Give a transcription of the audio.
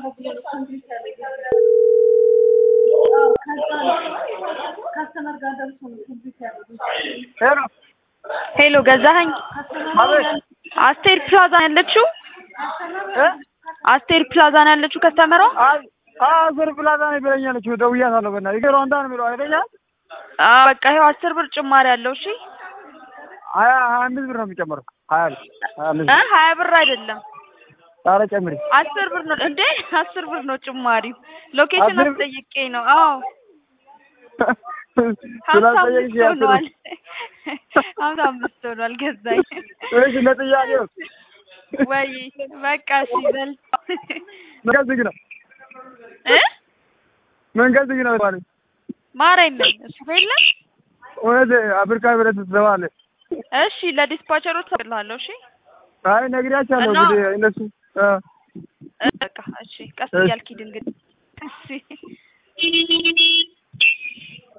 ሄሎ ሄሎ ገዛኸኝ አቤት አስቴር ፕላዛ ነው ያለችው? እ አስቴር ፕላዛ ነው ያለችው ከስተመሯ? አይ አስር ፕላዛ ነው ብለኛለች። ደውያታለሁ። በእናትህ ይገሩ አንዳ ነው የሚለው አይተኛል። አዎ በቃ ይኸው አስር ብር ጭማሪ አለው። እሺ ሀያ ሀያ አምስት ብር ነው የሚጨምረው። ሀያ ብር ሀያ አምስት እ ብር ሀያ ብር አይደለም ኧረ ጨምሪ። አስር ብር ነው እንዴ? አስር ብር ነው ጭማሪው። ሎኬሽን አስር ብር? አስጠይቄ ነው። አዎ ሀምሳ ስላልጠየቅሽ አምስት ያስር ሆኗል። ሀምሳ አምስት ሆኗል ገዛኝ። እሺ ለጥያቄው ወይ በቃ እሺ በል መንገድ ዝግ ነው። እ መንገድ ዝግ ነው ማለት ማረኝ እሱ የለም። እውነት አፍሪካ ብረት ትሰማለህ። እሺ ለዲስፓቸሮች እልሃለሁ። እሺ አይ ነግሬያቸዋለሁ። እና- እንግዲህ እነሱ እ እ በቃ እሺ ቀስ እሺ። እያልክ ሂድ እንግዲህ እሺ